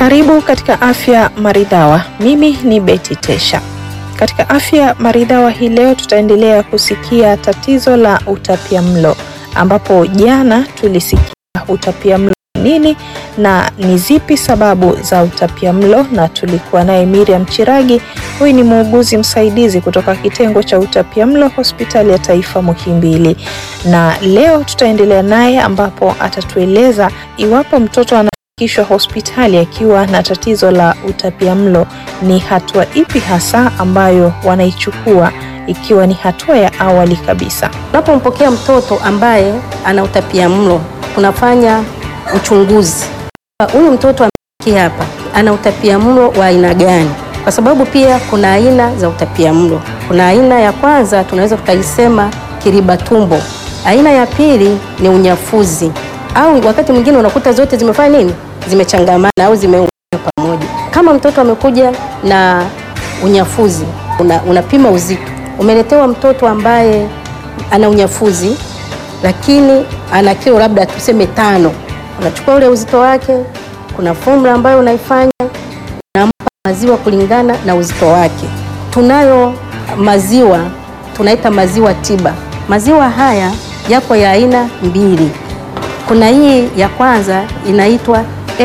Karibu katika Afya Maridhawa. Mimi ni Betty Tesha. Katika Afya Maridhawa hii leo tutaendelea kusikia tatizo la utapiamlo, ambapo jana tulisikia utapiamlo nini na ni zipi sababu za utapiamlo, na tulikuwa naye Miriam Chiragi. Huyu ni muuguzi msaidizi kutoka kitengo cha utapiamlo hospitali ya taifa Muhimbili, na leo tutaendelea naye ambapo atatueleza iwapo mtoto anafikishwa hospitali akiwa na tatizo la utapiamlo, ni hatua ipi hasa ambayo wanaichukua ikiwa ni hatua ya awali kabisa. Unapompokea mtoto ambaye ana utapiamlo, tunafanya uchunguzi. Huyu mtoto amefikia hapa ana utapiamlo wa aina gani? Kwa sababu pia kuna aina za utapiamlo. Kuna aina ya kwanza tunaweza tukaisema kiriba tumbo. Aina ya pili ni unyafuzi, au wakati mwingine unakuta zote zimefanya nini, zimechangamana au zimeungana pamoja. Kama mtoto amekuja na unyafuzi, una, unapima uzito, umeletewa mtoto ambaye ana unyafuzi lakini ana kilo labda tuseme tano unachukua ule uzito wake, kuna formula ambayo unaifanya, unampa maziwa kulingana na uzito wake. Tunayo maziwa tunaita maziwa tiba. Maziwa haya yako ya aina mbili. Kuna hii ya kwanza inaitwa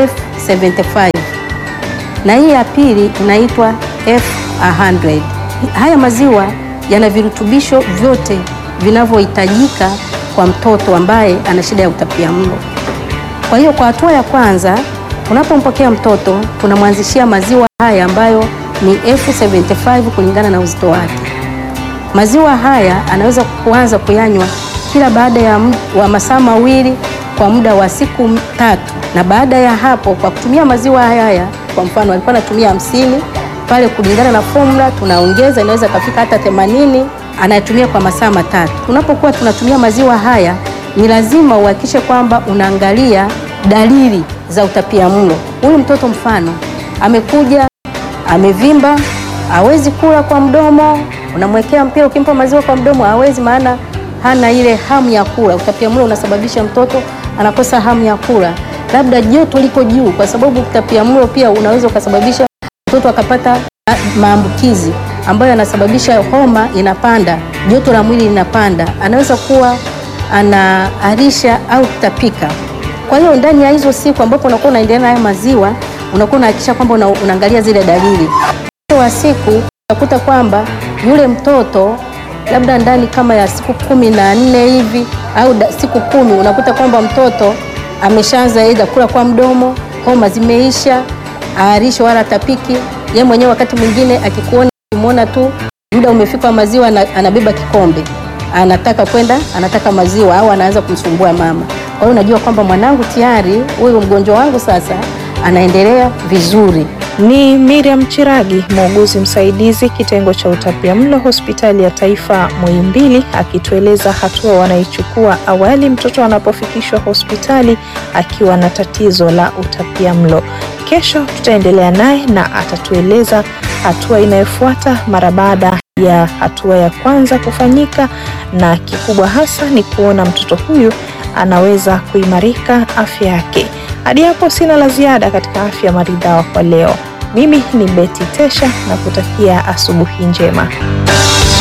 F75 na hii ya pili inaitwa F100. Haya maziwa yana virutubisho vyote vinavyohitajika kwa mtoto ambaye ana shida ya utapiamlo. Kwa hiyo kwa hatua ya kwanza tunapompokea mtoto tunamwanzishia maziwa haya ambayo ni F75 kulingana na uzito wake. Maziwa haya anaweza kuanza kuyanywa kila baada ya wa masaa mawili kwa muda wa siku tatu, na baada ya hapo kwa kutumia maziwa haya, kwa mfano alikuwa anatumia hamsini pale, kulingana na formula tunaongeza, inaweza kafika hata themanini, anatumia kwa masaa matatu. Tunapokuwa tunatumia maziwa haya ni lazima uhakikishe kwamba unaangalia dalili za utapiamlo. Huyu mtoto mfano amekuja amevimba, hawezi kula kwa mdomo, unamwekea mpira, ukimpa maziwa kwa mdomo hawezi, maana hana ile hamu ya kula. Utapiamlo unasababisha mtoto anakosa hamu ya kula, labda joto liko juu, kwa sababu utapiamlo pia unaweza ukasababisha mtoto akapata maambukizi ambayo yanasababisha homa inapanda, joto la mwili linapanda, anaweza kuwa anaarisha au kutapika. Kwa hiyo ndani ya hizo siku ambapo unakuwa unaendelea na haya maziwa, unakuwa unahakikisha kwamba una, unaangalia zile dalili. Wa siku utakuta kwamba yule mtoto labda ndani kama ya siku kumi na nne hivi au da, siku kumi unakuta kwamba mtoto ameshaanza aidha kula kwa mdomo, homa zimeisha, aarisho wala tapiki. Yeye mwenyewe wakati mwingine akikuona, ukimwona tu muda umefika maziwa, anabeba kikombe anataka kwenda anataka maziwa au anaanza kumsumbua mama. Kwa hiyo unajua kwamba mwanangu tayari, huyu mgonjwa wangu sasa anaendelea vizuri. Ni Miriam Chiragi, muuguzi msaidizi kitengo cha utapiamlo hospitali ya taifa Muhimbili, akitueleza hatua wanaichukua awali mtoto anapofikishwa hospitali akiwa na tatizo la utapiamlo. Kesho tutaendelea naye na atatueleza hatua inayofuata mara baada ya hatua ya kwanza kufanyika, na kikubwa hasa ni kuona mtoto huyu anaweza kuimarika afya yake. Hadi hapo sina la ziada katika Afya Maridhawa kwa leo. Mimi ni Betty Tesha na kutakia asubuhi njema.